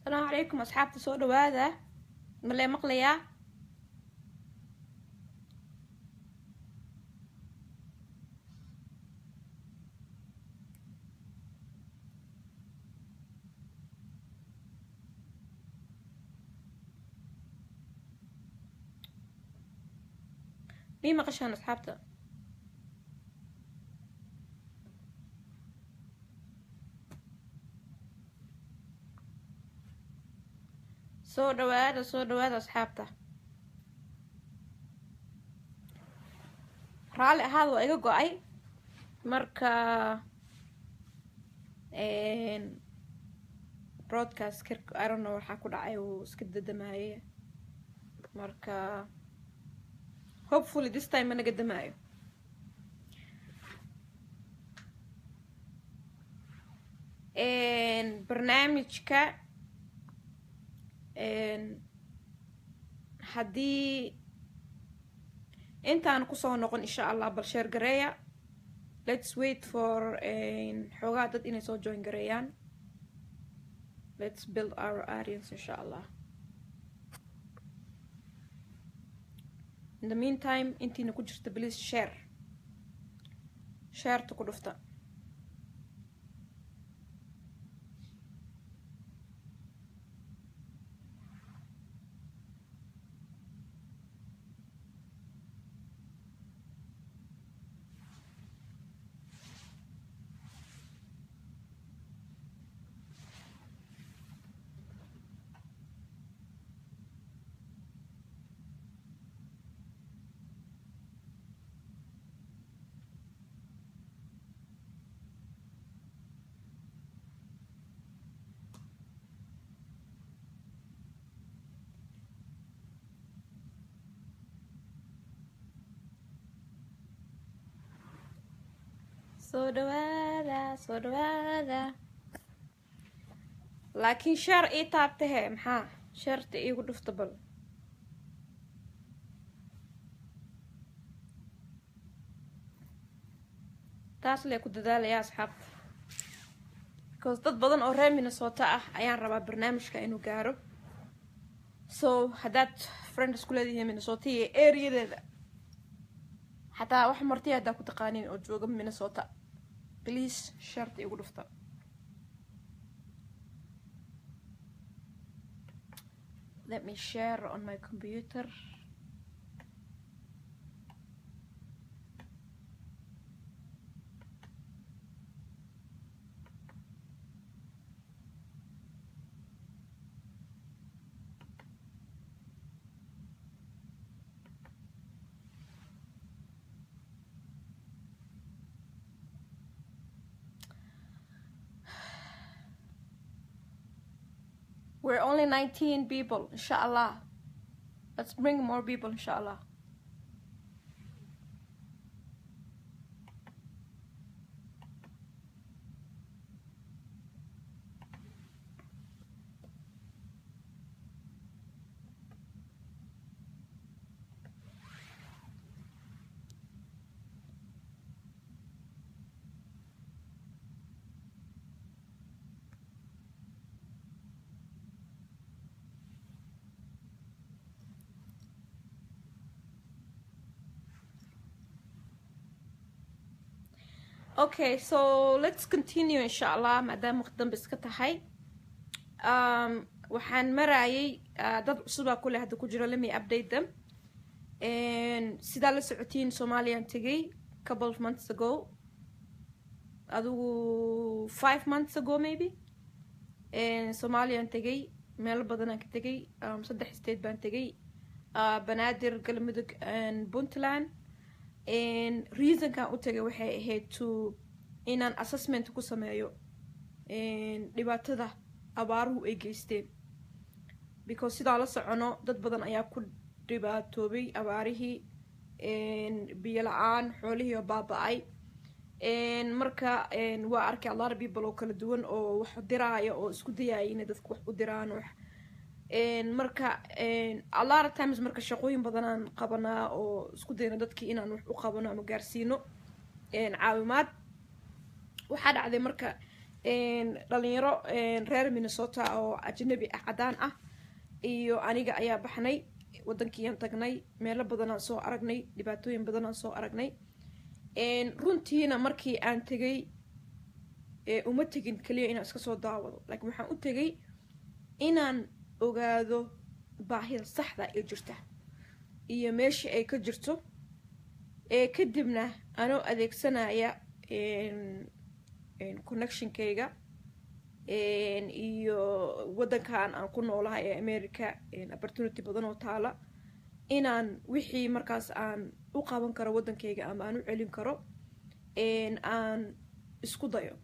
asalaamu calaykum asxaabta soo dhawaada malee maqlayaa mii maqashaan asxaabta soo dhawaada soo dhawaada asxaabta raalli ahaada waa iga go-ay marka broadcast kirk irono waxaa ku dhacay uu iska dadamaaye marka hopefully this time managa damaayo barnaamijka haddii intaan kusoo noqon insha allah bal sheer gareeya let's wait for xoogaa dad inay soo join gareeyaan let's build our audience insha allah in the meantime intiina ku jirta please share shareta ku dhufta soo dhawaada soo dhawaada laakiin sheer ii taabtahe maxaa sheerta iigu dhufta bal taas lee ku dadaalaya asxaabta because dad badan oo reer minnesota ah ayaan rabaa barnaamijka inuu gaaro so haddaad friend isku leedihiin minnesota iyo areadeeda xataa wax martiya haddaa ku taqaaniin oo jooga minnesota please sharta igu dhufta let me share on my computer We're only 19 people, inshallah. Let's bring more people, inshallah. okay so let's continue insha allah maadaama waqti dambe iska tahay waxaan marayay dad cusubaa kule hadda ku jiro lemi update them sidaa la socotiin somalian tegay couple of months ago adigu five months ago maybe somalian tegay meelo badanaan ka tegay saddex state baan tegay banaadir galmudug puntland reasonkan u tagay waxay ahayd to inaan assessment ku sameeyo dhibaatada abaaruhu ay geysteen because sidaa la socono dad badan ayaa ku dhibaatoobay abaarihii biyo la-aan xoolihii oo baaba-ay marka waa arkay allar people oo kala duwan oo wax diraaya oo isku dayaya inay dadka wax u diraan wax marka allara times marka shaqooyin badanaan qabanaa oo isku dayno dadkii inaan wax u qabano ama gaarsiino caawimaad waxaa dhacday marka dhalinyaro reer minnesota oo ajnabi ah caddaan ah iyo aniga ayaa baxnay waddankiiaan tagnay meelo badanaan soo aragnay dhibaatooyin badanaan soo aragnay runtiina markii aan tegay uma tegin keliya inaan iska soo daawado laakiin waxaan u tegay inaan ogaado baahida saxda ee jirta iyo meeshii ay ka jirto ee kadibna anoo adeegsanaya connectionkayga iyo waddankan aan ku noolahay ee america opportunity badan oo taala inaan wixii markaas aan u qaban karo waddankayga ama aan u celin karo aan isku dayo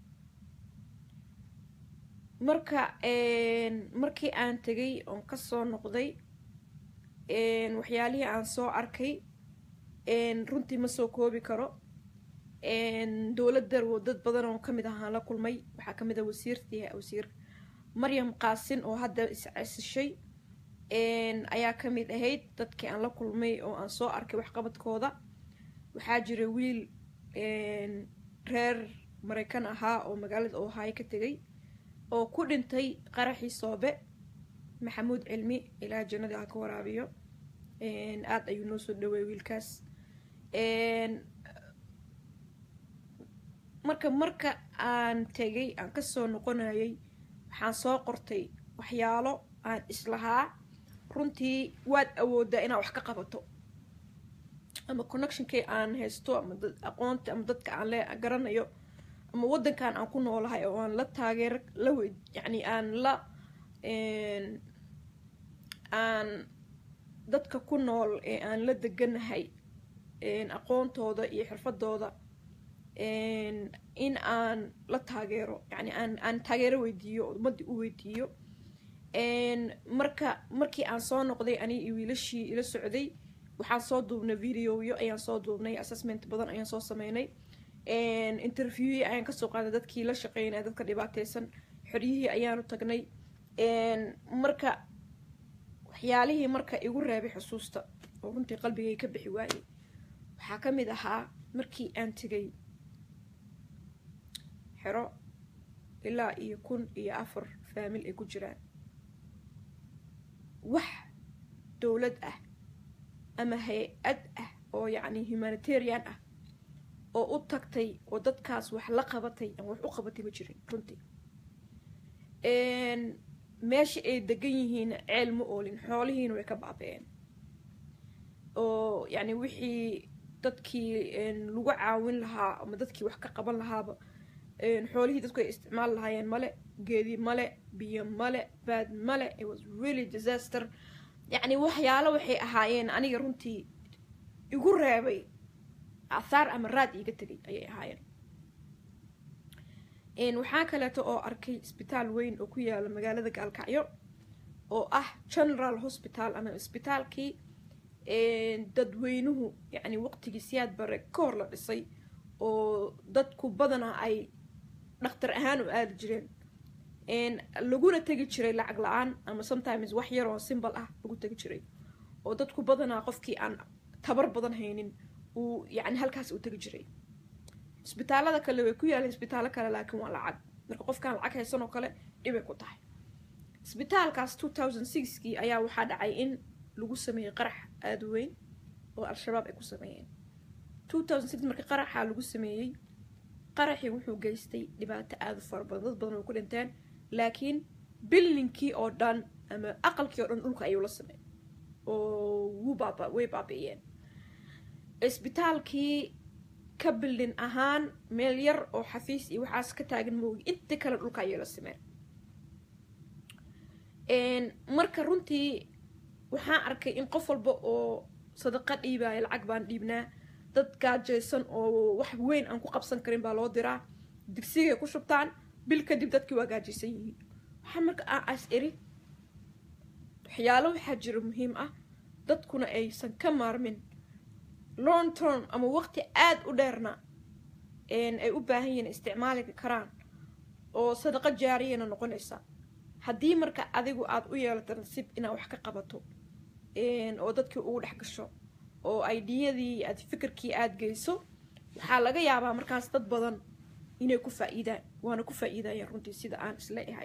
marka markii aan tegay oon kasoo noqday waxyaalihii aan soo arkay runtii ma soo koobi karo dowladda dad badan oo kamid ahaan la kulmay waxaa kamid ah wasiirtii wasiir maryam qaasin oo hadda iscesishay ayaa kamid ahayd dadkii aan la kulmay oo aan soo arkay waxqabadkooda waxaa jira wiil reer maraykan ahaa oo magaalada ohaayo ka tegay oo ku dhintay qaraxii soobe maxamuud cilmi ilaa jannadii ha ka waraabiyo aada ayuu noo soo dhaweeyay wiilkaas marka marka aan tegay aan kasoo noqonayay waxaan soo qortay waxyaalo aan islahaa runtii waad awoodaa inaad wax ka qabato ama connectionkay aan haysto ama aqoonta ama dadka aan le garanayo ama waddankan aan ku noolahay oo aan la taageero la wey yacni aan la aan dadka ku nool ee aan la deganahay aqoontooda iyo xirfadooda in aan la taageero yani aan aan taageero weydiiyo oo ummadii u weydiiyo marka markii aan soo noqday ani iyo wiilashii ila socday waxaan soo duubnay videoyo ayaan soo duubnay assessment badan ayaan soo sameynay interviewyi ayaan kasoo qaaday dadkii la shaqeynaya dadka dhibaateysan xoryihii ayaanu tagnay marka waxyaalihii marka igu reebay xusuusta oo runtii qalbigay ka bixi waayey waxaa ka mid ahaa markii aan tegay xero ilaa iyo kun iyo afar faamil ay ku jiraan wax dowlad ah ama hay-ad ah oo yacni humanitarian ah oo u tagtay oo dadkaas wax la qabatay ama wax u qabatay ma jirin runtii meesha ay degan yihiin ceel ma oolin xoolihiina way ka baaba-een oo yacni wixii dadkii lagu caawin lahaa ama dadkii wax ka qaban lahaaba xoolihii dadku ay isticmaali lahaayeen male geedi male biyo male baad male it was really disaster yacni waxyaalo waxay ahaayeen aniga runtii igu reebay athaar ama raad iiga tegay ayay ahaayeen waxaa kaleeto oo arkay isbitaal weyn oo ku yaala magaalada gaalkacyo oo ah general hospital ama isbitaalkii dadweynuhu yacni waqtigii siyaad bare ka hor la dhisay oo dadku badanaa ay dhakhtar ahaan u aadi jireen laguna tegi jiray lacag la-aan ama sometimes wax yar oo simbal ah lagu tegi jiray oo dadku badanaa qofkii aan tabar badan haynin uu yacni halkaas uu tegi jiray isbitaalada kale way ku yaaleen isbitaallo kale laakiin waa lacag marka qofkaan lacag haysan oo kale dhibay ku tahay isbitaalkaas two thousand sixkii ayaa waxaa dhacay in lagu sameeyey qarax aada weyn oo al-shabaab ay ku sameeyeen two thousand six markii qaraxaa lagu sameeyey qaraxii wuxuu geystay dhibaato aada u fara badan dad badan way ku dhinteen laakiin billinkii oo dhan ama aqalkii oo dhan dhulka ayuu la sameey oo wuu baaba way baabi'iyeen isbitaalkii ka bildin ahaan meel yar oo xafiis iyo waxaas ka taagan moogi inta kale dhulka ayay la sameen marka runtii waxaan arkay in qof walba oo sadaqa dhiibaayo lacag baan dhiibnaa dad gaajaysan oo wax weyn aan ku qabsan karin baa loo diraa digsigay ku shubtaan bil kadib dadkii waa gaajaysan yihiin waxaa marka aan as eri waxyaalo waxaa jira muhiim ah dadkuna aysan ka maarmin long term ama waqti aada u dheerna ay u baahan yihiin isticmaali karaan oo sadaqo jaariyana noqonaysa haddii marka adigu aada u yeelato nasiib inaad wax ka qabato oo dadkii ugu dhex gasho oo aidiyadii aad fikirkii aada geyso waxaa laga yaabaa markaas dad badan inay ku faa-iidaan waana ku faa-iidayaan runtii sida aan isleeyahay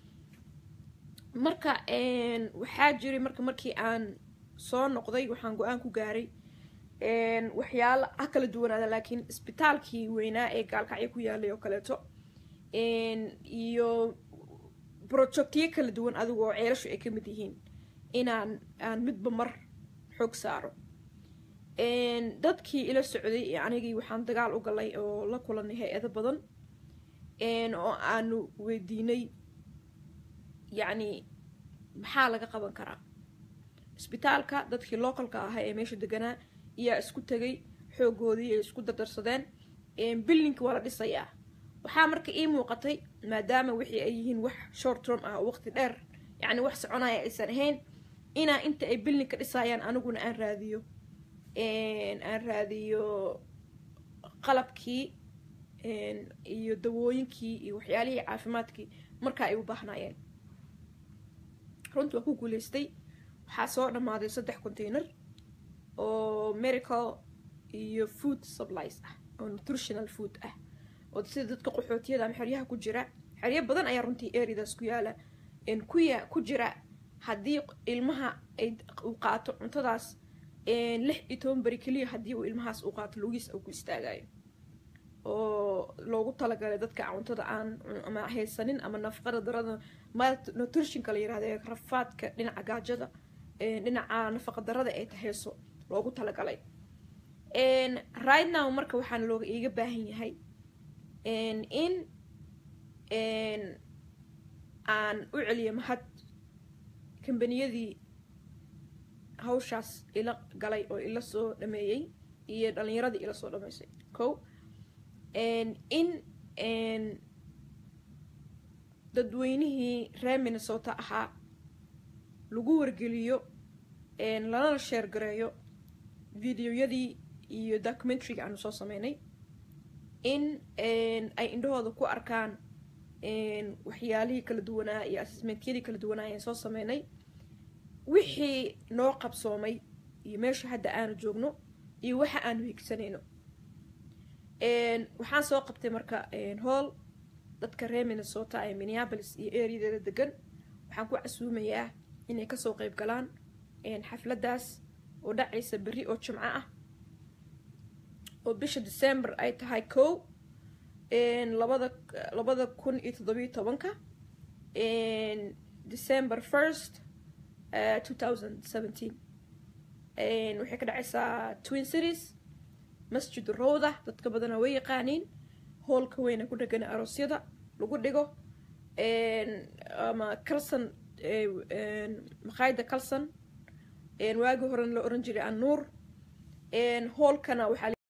marka waxaa jiray marka markii aan soo noqday waxaan go-aan ku gaaray waxyaalo ha kala duwanaada laakiin isbitaalkii weynaa ee gaalkacyo ku yaalay oo kaleeto iyo projectyo kala duwan adigu oo ceelashu ay ka mid yihiin inaan aan midba mar xoog saaro dadkii ila socday ee anigii waxaan dagaal u galay oo la kulanay hay-ado badan oo aanu weydiinay yacni maxaa laga qaban karaa isbitaalka dadkii localka ahaa ee meesha deganaa ayaa isku tegay xoogoodii ay isku dardarsadeen billinka waa la dhisayaa waxaa marka ii muuqatay maadaama wixii ay yihiin wax short term ah oo waqti dheer yacni wax soconaya aysan ahayn inaa inta ay billinka dhisayaan aniguna aan raadiyo aan raadiyo qalabkii iyo dawooyinkii iyo waxyaalihii caafimaadkii markaa ay u baahnayeen runtii waa ku guuleystay waxaa soo dhammaaday saddex container oo medical iyo food supplies ah oo nutritional food ah oo sida dadka qaxootiyada ama xeryaha ku jira xeryo badan ayaa runtii eridaas ku yaala kuya ku jira haddii ilmaha ay uu qaato cuntadaas lix iyo toban beri keliya haddii uu ilmahaas uu qaato lugiis uu ku istaagayo oo loogu talagalay dadka cuntada aan ama haysanin ama nafaqada darada nutritionka la yirahdo ee rafaadka dhinaca gaajada dhinaca nafaqa darada ay tahayso loogu talagalay right now marka waxaana looga iiga baahan yahay in aan u celiyo mahad kambaniyadii hawshaas ila galay oo ila soo dhameeyey iyo dhalinyaradii ila soo dhameysay ko in dadweynihii reer minnesota ahaa lagu wargeliyo lanala sheer gareeyo videoyadii iyo documentariga aanu soo sameynay in ay indhahooda ku arkaan waxyaalihii kala duwanaa iyo assessmentyadii kala duwanaa ayaan soo sameynay wixii noo qabsoomay iyo meesha hadda aanu joogno iyo waxa aanu higsanayno waxaan soo qabtay marka hool dadka reer minnesota ee minneapolis iyo areadeeda degan waxaan ku casuumayaa inay kasoo qeyb galaan xafladdaas oo dhacaysa berri oo jimco ah oo bisha december ay tahay kow labada labada kun iyo toddobiyo tobanka december first two thousand seventeen waxay ka dhacaysaa twin cities masjid rowda dadka badana way yaqaaniin hoolka weyna ku dhegana aroosyada lagu dhigo ama calson maqaayada calson waagi horena la oran jiray annuur hoolkana waxaa